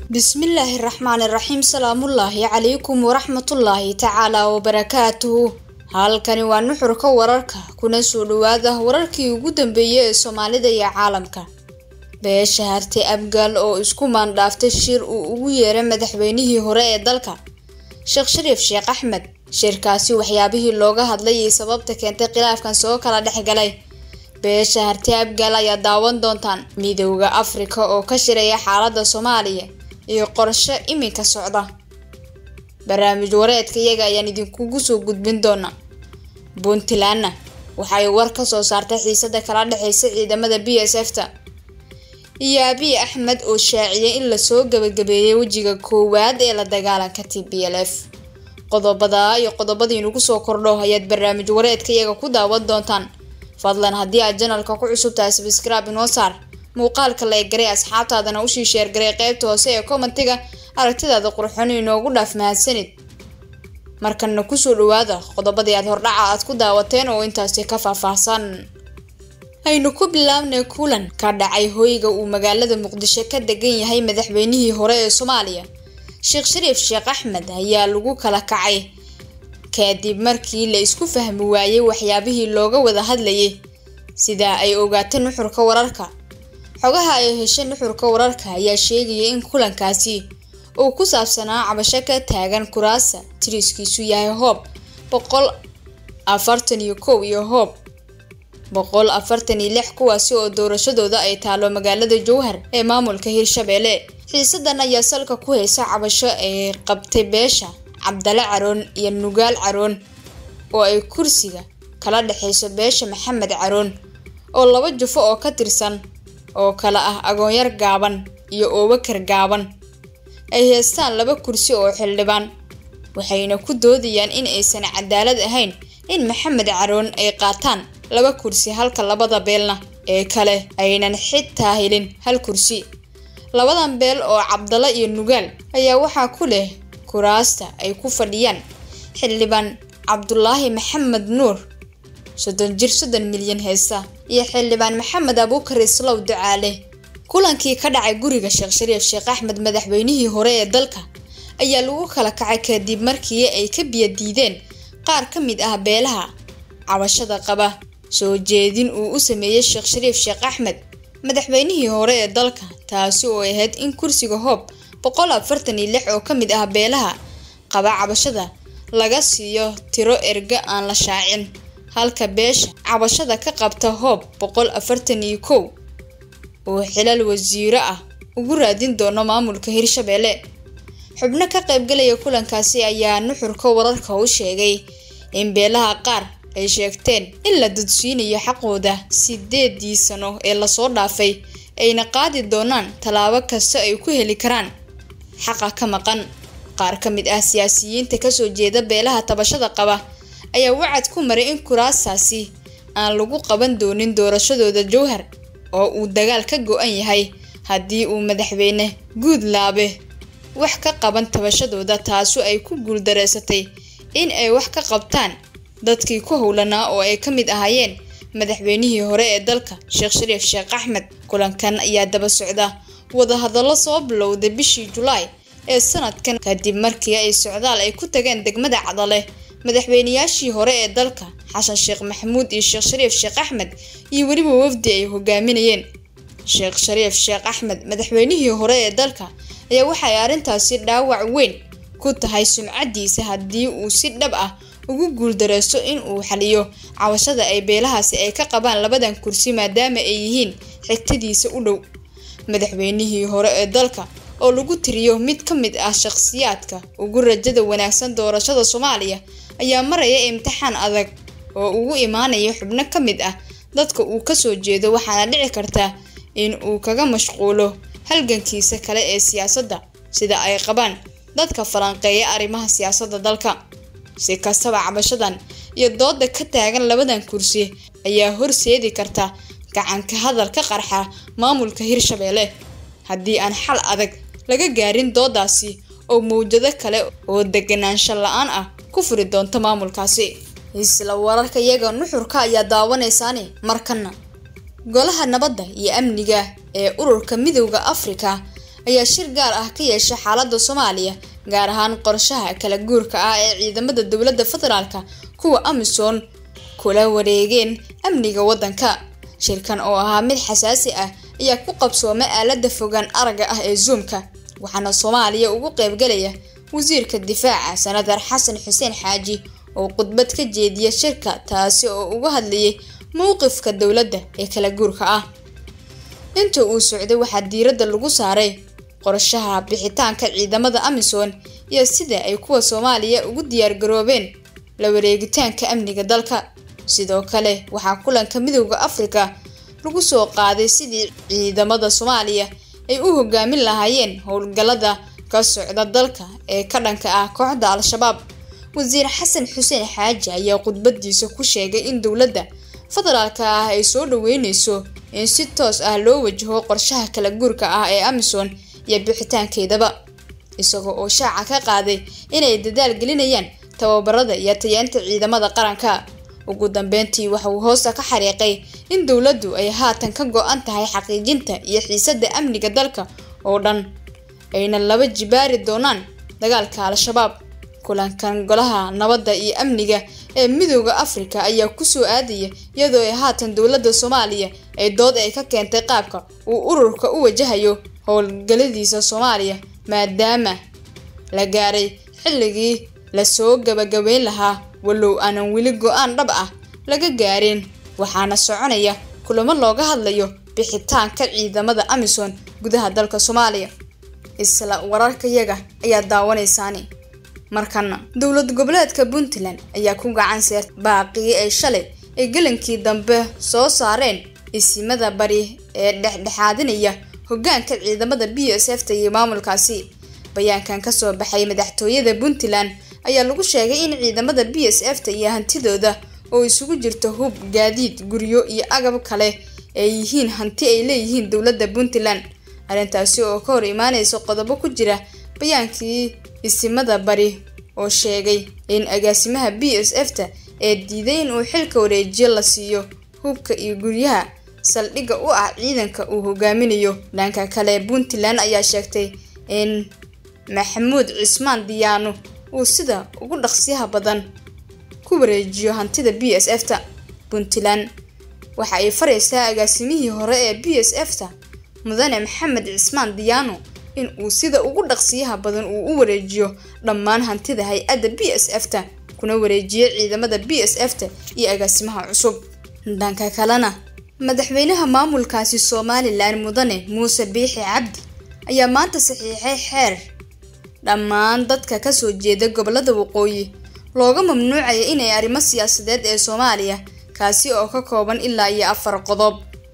bismillaahi raxmaani raxiim salaamullaahi calaykum waraxmatullaahi tacaalaa wabarakaatuhu halkani waa nuxurka wararka kuna soo dhawaada wararkii ugu dambeeyay ee soomaalida iyo caalamka beesha hartay abgaal oo isku maandhaaftay shir uu ugu yeeray madaxweynihii hore ee dalka sheekh shariif sheekh axmed shirkaasi waxyaabihii looga hadlay iyo sababta keentay khilaafkan soo kala dhexgalay beesha hartay abgaal ayaa daawan doontaan midowda afrika oo ka shiraya xaalada soomaaliya iyo qorshe iminka socda barnaamij wareedka iyaga ayaan idinkugu soo gudbin doonaa puntlandna waxay war ka soo saartay xiisada kala dhexeysa ciidamada b s f ta iyo abiy axmed oo shaaciyay in lasoo gabagabeeyay wejiga koowaad ee la dagaalanka t b l f qodobada iyo qodobadiinugu soo kordho ayaad barnaamij wareedka iyaga ku daawan doontaan fadlan haddii aad janalka ku cusub tahay sabscribe inoo saar muuqaalka la egaray asxaabtaadana usii sheergaray qeybta hoose ee commentiga aragtidaada qurxon inoogu dhaaf mahadsanid markana kusoo dhawaada qodobadii aad hordhaca aad ku daawateen oo intaasi ka faahfaahsan aynu ku bilaabnay kulan ka dhacay hoyga uu magaalada muqdisho ka degan yahay madaxweynihii hore ee soomaaliya sheekh shariif sheekh axmed ayaa lagu kala kacay kadib markii la isku fahmi waayey waxyaabihii looga wada hadlayay sida ay ogaatay nuxurka wararka xogaha ay heshay nuxurka wararka ayaa sheegaya in kulankaasi uu ku saabsanaa cabasho ka taagan kuraasa tiriskiisu yahay hoob boqol afartan iyo kow iyo hoob boqol afartan iyo lix kuwaasi oo doorashadooda ay taalo magaalada jowhar ee maamulka hirshabeelle xiisadan ayaa salka ku haysa cabasho ay qabtay beesha cabdale caroon iyo nugaal caroon oo ay kursiga kala dhexeyso beesha maxamed caroon oo laba jufo oo ka tirsan oo kale ah agoonyar gaaban iyo oobakar gaaban ay heestaan laba kursi oo xildhibaan waxayna ku doodayaan in aysan cadaalad ahayn in maxamed caroon ay qaataan laba kursi halka labada beelna ee kale aynan xitaa helin hal kursi labadan beel oo cabdalo iyo nugaal ayaa waxaa ku leh kuraasta ay ku fadhiyaan xildhibaan cabdulaahi maxamed nuur soddon jir soddon milyan heesa iyo xildhibaan maxamed abuukar islow ducaale kulankii ka dhacay guriga sheekh shariif sheekh axmed madaxweynihii hore ee dalka ayaa lagu kala kacay kadib markii ay ka biyo diideen qaar ka mid ah beelaha cabashada qaba soo jeedin uu u sameeyey sheekh shariif sheekh axmed madaxweynihii hore ee dalka taasi oo ahayd in kursiga hoob boqol afartan iyo lix oo ka mid ah beelaha qaba cabashada laga siiyo tiro erga aan la shaacin halka beesha cabashada ka qabta hoob boqol afartan iyo kow oo xilal wasiiro ah ugu raadin doono maamulka hirshabeelle xubno ka qaybgalaya kulankaasi ayaa nuxurka wararka u sheegay in beelaha qaar ay sheegteen in la dudsiinayo xaqooda sideedii sano ee lasoo dhaafay ayna qaadi doonaan tallaabo kasta ay ku heli karaan xaqa ka maqan qaar ka mid ah siyaasiyiinta kasoo jeeda beelaha tabashada qaba ayaa wacad ku maray in kuraasaasi aan lagu qaban doonin doorashadooda jowhar oo uu dagaal ka go-an yahay haddii uu madaxweyne guudlaabe wax ka qaban tabashadooda taasu ay ku guuldareysatay in ay wax ka qabtaan dadkii ku howlanaa oo ay ka mid ahaayeen madaxweynihii hore ee dalka sheekh shariif sheekh axmed kulankan ayaa daba socda wadahadallo soo bilowday bishii julaay ee sanadkan kadib markii ay socdaal ay ku tageen degmada cadale madaxweynayaashii hore ee dalka xasan sheekh maxamuud iyo sheekh shariif sheekh axmed iyo weliba wafdi ay hogaaminayeen sheekh shariif sheekh axmed madaxweynihii hore ee dalka ayaa waxay arrintaasi dhaawac weyn ku tahay sumcadiisa haddii uu si dhab ah ugu guuldareysto in uu xaliyo cabashada ay beelahaasi ay ka qabaan labadan kursi maadaama ay yihiin xigtadiisa u dhow madaxweynihii hore ee dalka oo lagu tiriyo mid ka mid ah shakhsiyaadka ugu rajada wanaagsan doorashada soomaaliya ayaa maraya imtixaan adag oo ugu imaanaya xubno ka mid ah dadka uu kasoo jeedo waxaana dhici karta in uu kaga mashquulo halgankiisa kale ee siyaasadda sida ay qabaan dadka falanqeeya arrimaha siyaasadda dalka si kastaba cabashadan iyo dooda ka taagan labadan kursi ayaa horseedi karta gacanka hadal ka qarxa maamulka hirshabeelle haddii aan xal adag laga gaarin doodaasi oo mawjado kale oo deganaansho la-aan ah ku furi doonta maamulkaasi isla wararka iyaga nuxurka ayaa daawanaysaani markana golaha nabadda iyo amniga ee ururka midowda afrika ayaa shir gaar ah ka yeeshay xaaladda soomaaliya gaar ahaan qorshaha kala guurka ah ee ciidamada dowladda federaalka kuwa amisom kula wareegeen amniga waddanka shirkan oo ahaa mid xasaasi ah ayaa ku qabsoomay aalada fogaan aragga ah ee zoomka waxaana soomaaliya ugu qeybgalaya wasiirka difaaca sanadar xasan xuseen xaaji oo khudbad ka jeediya shirka taasi oo uga hadlayay mowqifka dowladda ee kala guurka ah inta uu socday waxaa diiradda lagu saaray qorshaha bixitaanka ciidamada amisom iyo sida ay kuwa soomaaliya ugu diyaargaroobeen la wareegitaanka amniga dalka sidoo kale waxaa kulanka midooda afrika lagu soo qaaday sidii ciidamada soomaaliya ay u hogaamin lahaayeen howlgallada ka socda dalka ee ka dhanka ah kooxda al-shabaab wasiir xasan xuseen xaaji ayaa khudbadiisa ku sheegay in dowladda federaalka ah ay soo dhaweyneyso in si toos ah loo wajaho qorshaha kala guurka ah ee amisom iyo bixitaankeedaba isagoo oo shaaca ka qaaday inay dadaal gelinayaan tababarada iyo tayeenta ciidamada qaranka ugu dambeyntii waxa uu hoosta ka xariiqay in dowladdu ay haatan ka go-an tahay xaqiijinta iyo xiisadda amniga dalka oo dhan ayna laba jibaari doonaan dagaalka al-shabaab kulankan golaha nabadda iyo amniga ee midooda afrika ayaa kusoo aadaya iyadoo ay haatan dowladda soomaaliya ay dood ay ka keentay qaabka uu ururka u wajahayo howlgaladiisa soomaaliya maadaama la gaaray xilligii lasoo gabagabeyn lahaa walow aanan weli go-aan dhab ah laga gaarin waxaana soconaya kulamo looga hadlayo bixitaanka ciidamada amisom gudaha dalka soomaaliya isla wararkayaga ayaa daawanaysaani markana dowlad goboleedka puntland ayaa ku gacan seertay baaqii ay shalay ay gelankii dambe soo saareen isimada bari ee dhexdhexaadinaya hogaanka ciidamada b s f ta iyo maamulkaasi bayaankan kasoo baxay madaxtooyada puntland ayaa lagu sheegay in ciidamada b s f ta iyo hantidooda oo isugu jirto hub gaadiid guryo iyo agab kale ay yihiin hanti ay leeyihiin dowladda puntland arrintaasi oo ka hor imaaneysa qodobo ku jira bayaankii isimada bari oo sheegay in agaasimaha b s f ta ee diiday in uu xilka wareejiyo la siiyo hubka iyo guryaha saldhigga u ah ciidanka uu hogaaminayo dhanka kale puntland ayaa sheegtay in maxamuud cismaan diyaano uu sida ugu dhaqsiyaha badan ku wareejiyo hantida b s f ta puntland waxa ay faraysaa agaasimihii hore ee b s f ta mudane maxamed cismaan diyaano in uu sida ugu dhaqsiyaha badan uu u wareejiyo dhammaan hantida hay-adda b s f ta kuna wareejiyo ciidamada b s f ta iyo agaasimaha cusub dhanka kalena madaxweynaha maamulkaasi somalilan mudane muuse biixi cabdi ayaa maanta saxiixay xeer dhammaan dadka kasoo jeeda gobolada waqooyi looga mamnuucaya inay arrimo siyaasadeed ee soomaaliya kaasi oo ka kooban ilaa iyo afar qodob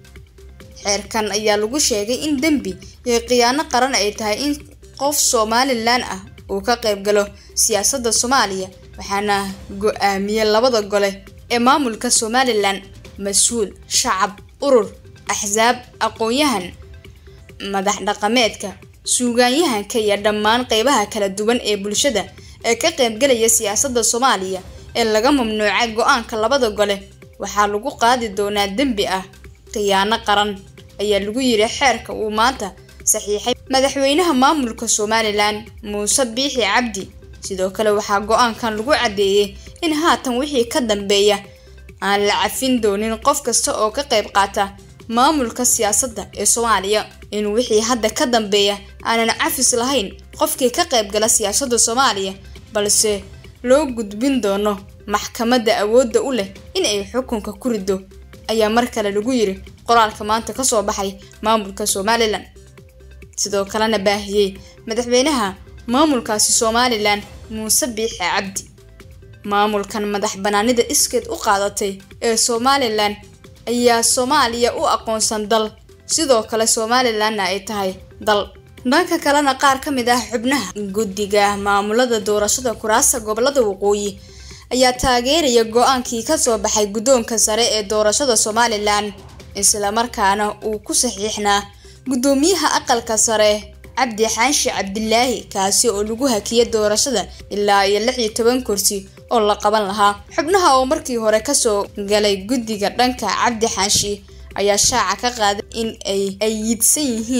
xeerkan ayaa lagu sheegay in dembi iyo khiyaano qaran ay tahay in qof somalilan ah uu ka qayb galo siyaasadda soomaaliya waxaana go-aamiye labada gole ee maamulka somalilan mas-uul shacab urur axsaab aqoon-yahan madax dhaqameedka suugaanyahanka iyo dhammaan qeybaha kala duwan ee bulshada ee ka qaybgalaya siyaasadda soomaaliya ee laga mamnuucay go-aanka labada gole waxaa lagu qaadi doonaa dembi ah khiyaano qaran ayaa lagu yiri xeerka uu maanta saxiixay madaxweynaha maamulka somalilan muuse biixi cabdi sidoo kale waxaa go-aankan lagu caddeeyey in haatan wixii ka dambeeya aan la cafin doonin qof kasta oo ka qayb qaata maamulka siyaasadda ee soomaaliya in wixii hadda ka dambeeya aanan cafis lahayn qofkii ka qayb gala siyaasadda soomaaliya balse loo gudbin doono maxkamadda awoodda u leh in ay xukunka ku riddo ayaa mar kale lagu yiri qoraalka maanta kasoo baxay maamulka somalilan sidoo kalena baahiyey madaxweynaha maamulkaasi somalilan muuse biixi cabdi maamulkan madax banaanida iskeed u qaadatay ee somalilan ayaa soomaaliya u aqoonsan dal sidoo kale somalilanna ay tahay dal dhanka kalena qaar ka mid ah xubnaha guddiga maamulada doorashada kuraasta gobolada waqooyi ayaa taageeraya go-aankii kasoo baxay guddoonka sare ee doorashada somalilan islamarkaana uu ku saxiixnaa guddoomiyaha aqalka sare cabdi xaashi cabdilaahi kaasi oo lagu hakiyay doorashada ilaa iyo lix iyo toban kursi oo la qaban lahaa xubnaha oo markii hore kasoo galay guddiga dhanka cabdi xaashi ayaa shaaca ka qaaday in ay ayidsan yihiin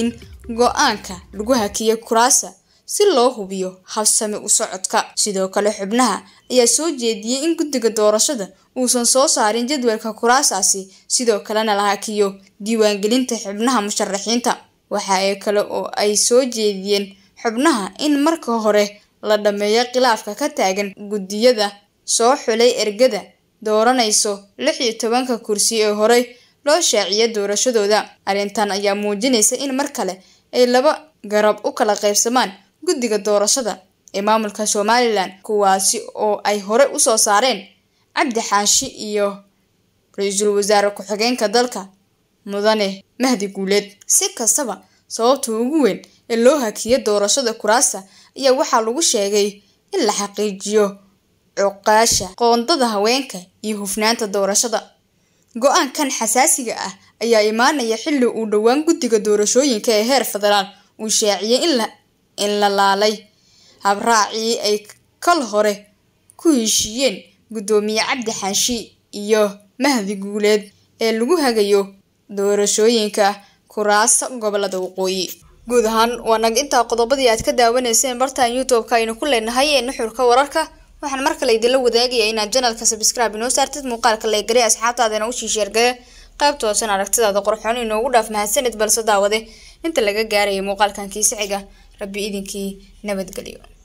go-aanka lagu hakiyey kuraasa si loo hubiyo habsami u socodka sidoo kale xubnaha ayaa soo jeediyey in guddiga doorashada uusan soo saarin jadwalka kuraasaasi sidoo kalena la hakiyo diiwaangelinta xubnaha musharaxiinta waxa ay kale oo ay soo jeediyeen xubnaha in marka hore la dhammeeyo khilaafka ka taagan guddiyada soo xulay ergada dooranayso lix iyo tobanka kursi ee horey loo shaaciya doorashadooda arrintan ayaa muujinaysa in mar kale ay laba garab u kala qaybsamaan guddiga doorashada ee maamulka somalilan kuwaasi oo ay hore usoo saareen cabdi xaashi iyo ra-iisul wasaare ku-xigeenka dalka mudane mahdi guuleed si kastaba sababta ugu weyn ee loo hakiyo doorashada kuraasta ayaa waxaa lagu sheegay in la xaqiijiyo cuqaasha qoondada haweenka iyo hufnaanta doorashada go-aankan xasaasiga ah ayaa imaanaya xilli uu dhowaan guddiga doorashooyinka ee heer federaal uu shaaciyey in la laalay habraacii ay kal hore ku heshiiyeen guddoomiye cabdi xaashi iyo mahdi guuleed ee lagu hagayo doorashooyinka kuraasta gobolada waqooyi guud ahaan waa nag intaa qodobadii aad ka daawanayseen bartaan youtube-ka aynu ku leenahay ee nuxurka wararka waxaan mar kale idinla wadaagaya inaad janalka sabscribe inoo saartid muuqaalka leegare asxaabtaadana usii sheergaya qaybta hoosan aragtidaada qorxoon inoogu dhaaf mahadsanid balse daawade inta laga gaaraya muuqaalkan kiisixiga rabbi idinkii nabadgelyo